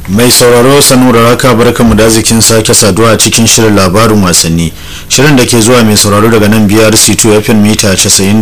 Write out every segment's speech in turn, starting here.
mai sauraro sanu da raka barkanmu da zikin sake saduwa cikin shirin labarin wasanni shirin da ke zuwa mai sauraro daga nan biyar c2 fm mita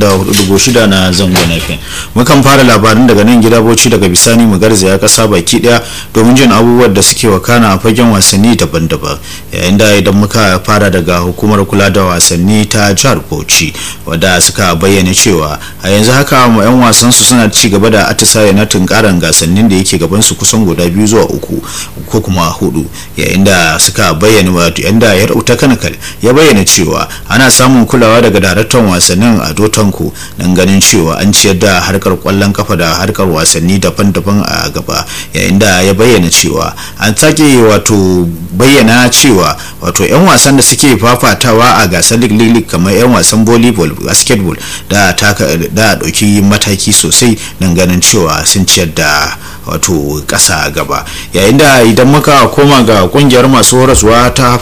94.6 na zangon fm mukan fara labarin daga nan gida bauchi daga bisani mu garzaya kasa baki daya domin jin abubuwan da suke wakana a fagen wasanni daban-daban yayin da idan muka fara daga hukumar kula da wasanni ta jihar bauchi wadda suka bayyana cewa a yanzu haka yan wasan su suna ci gaba da atisaye na tunkaran gasannin da yake gaban su kusan guda biyu zuwa uku ko kuma hudu yayin da suka bayyana wato yanda ya rauta kanakal ya bayyana cewa ana samun kulawa daga daraktan wasannin a dotanku don ganin cewa an ciyar da harkar kwallon kafa da harkar wasanni daban-daban a gaba yayin da ya bayyana cewa an sake wato bayyana cewa wato 'yan wasan da suke fafatawa a gasar league kamar 'yan wasan volleyball basketball da da dauki mataki sosai don ganin cewa sun ciyar da wato ƙasa gaba yayin da idan muka koma ga kungiyar masu horaswa ta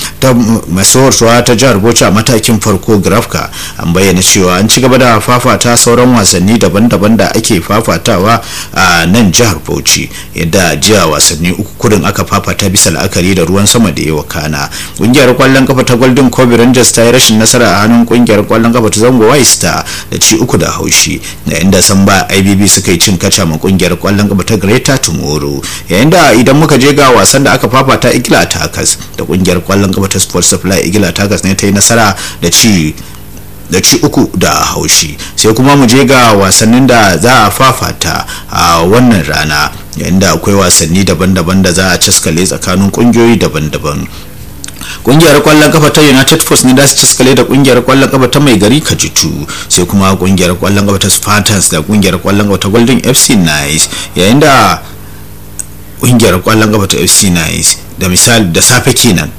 masu horaswa ta jihar bauchi a matakin farko grafka an bayyana cewa an ci gaba da fafata sauran wasanni daban-daban da ake fafatawa a nan jihar bauchi yadda jiya wasanni uku kudin aka fafata bisa la'akari da ruwan sama da yawa kana kungiyar kwallon kafa ta golden kobe rangers ta yi rashin nasara a hannun kungiyar kwallon kafa ta zango white star da ci uku da haushi yayin da samba ibb suka yi cin kaca ma kungiyar kwallon kafa ta greta tomorrow yayin da idan muka je ga wasan da aka fafata igila takas da kungiyar kwallon kafa ta sports supply igila takas ne ta yi nasara da ci da ci uku da haushi sai kuma mu je ga wasannin da za a fafata a wannan rana yayin da akwai wasanni daban-daban da za a caskale tsakanin kungiyoyi daban-daban kungiyar kwallon kafa ta united force ne da su ciskale da kungiyar kwallon kafa ta mai gari kajitu sai kuma kungiyar kwallon kafa ta spartans da kungiyar kwallon kafa ta golden fc nice yayin da kungiyar kwallon kafa ta fc nice da misali da safe kenan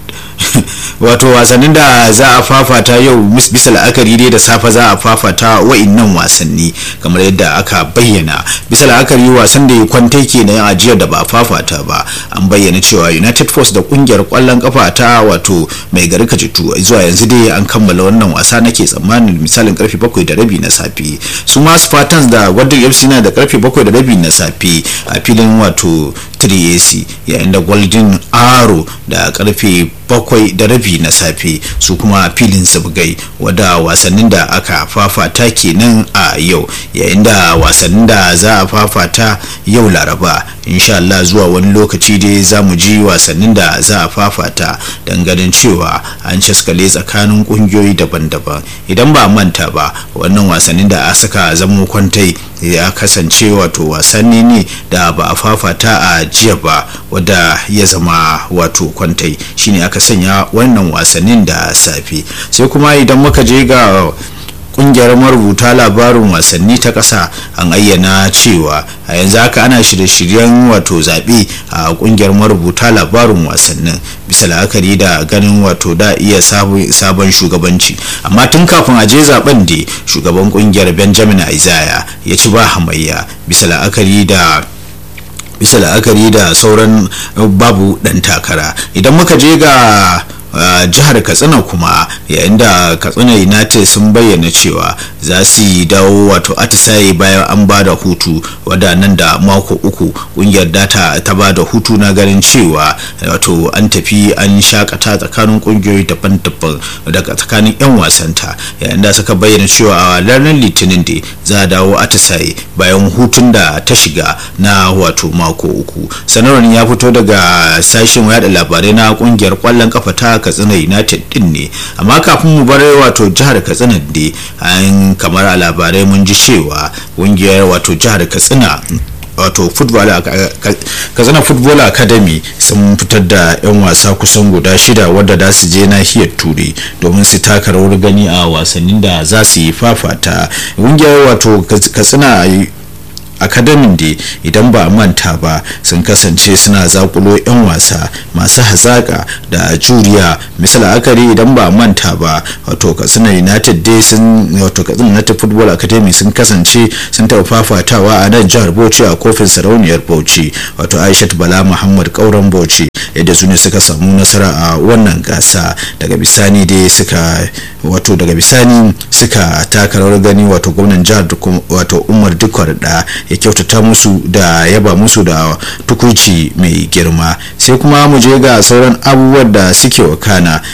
wato wasannin da za a fafata yau bisa la'akari dai da safe za a fafata wa'innan wasanni kamar yadda aka bayyana bisa la'akari wasan da ya kwantai ke na ajiyar da ba a fafata ba an bayyana cewa united force da kungiyar kwallon kafa ta wato mai gari kajitu zuwa yanzu dai an kammala wannan wasa nake tsammanin misalin karfe bakwai da rabi na safe su ma spartans da golden fc na da karfe bakwai da rabi na safe a filin wato 3ac yayin da golden arrow da karfe bakwai da rabi na safe su kuma filin sabgai wadda wasannin da aka fafata kenan a yau yayin da wasannin da za a fafata yau laraba insha Allah zuwa wani lokaci dai za mu ji wasannin da za a fafata don ganin cewa an caskale tsakanin kungiyoyi daban-daban idan ba manta ba wannan wasannin da a saka zamo kwantai ya kasance wato wasanni ne da ba a fafata a jiya ba wadda ya zama wato kwantai shine aka sanya wannan wasannin da safe sai kuma idan muka je ga kungiyar marubuta labarin wasanni ta ƙasa an ayyana cewa a yanzu haka ana shirye-shiryen wato zaɓe a kungiyar marubuta labarin wasannin bisa la'akari da ganin wato da iya sabon shugabanci amma tun kafin a je zaben da shugaban kungiyar benjamin isaiah ya ci ba hamayya bisa la'akari da bisa la'akari da sauran babu dan takara idan muka je ga Uh, jihar katsina kuma yayin da katsina united sun bayyana cewa za su yi dawo wato atisaye bayan an ba da hutu wadannan da mako uku kungiyar data ta ba da hutu na ganin cewa wato an tafi an shakata tsakanin kungiyoyi daban-daban daga tsakanin 'yan wasanta yayin da suka bayyana cewa a ranar litinin da za a dawo atisaye bayan hutun da ta shiga na wato mako uku sanarwar ya fito daga sashen yada labarai na kungiyar kwallon kafa ta katsina united din ne amma kafin mu bar wato jihar katsina ne an kamar a labarai mun ji cewa kungiyar wato jihar katsina wato katsina football academy sun fitar da 'yan wasa kusan guda shida wadda za su je nahiyar turai domin su taka rawar gani a wasannin da za su yi fafata kungiyar wato katsina akademin da idan ba manta ba sun kasance suna zakulo 'yan wasa masu hazaƙa da juriya misal akari idan ba manta ba wato katsina united dai sun wato katsina united football academy sun kasance sun taɓa fafatawa a nan jihar bauchi a kofin sarauniyar bauchi wato aishat bala muhammad kauran bauchi yadda su ne suka samu nasara a wannan gasa daga bisani dai suka wato daga bisani suka taka rawar gani wato gwamnan jihar wato umar dukwar da ya kyautata musu da yaba musu da tukunci mai girma sai kuma mu je ga sauran abubuwan da suke wakana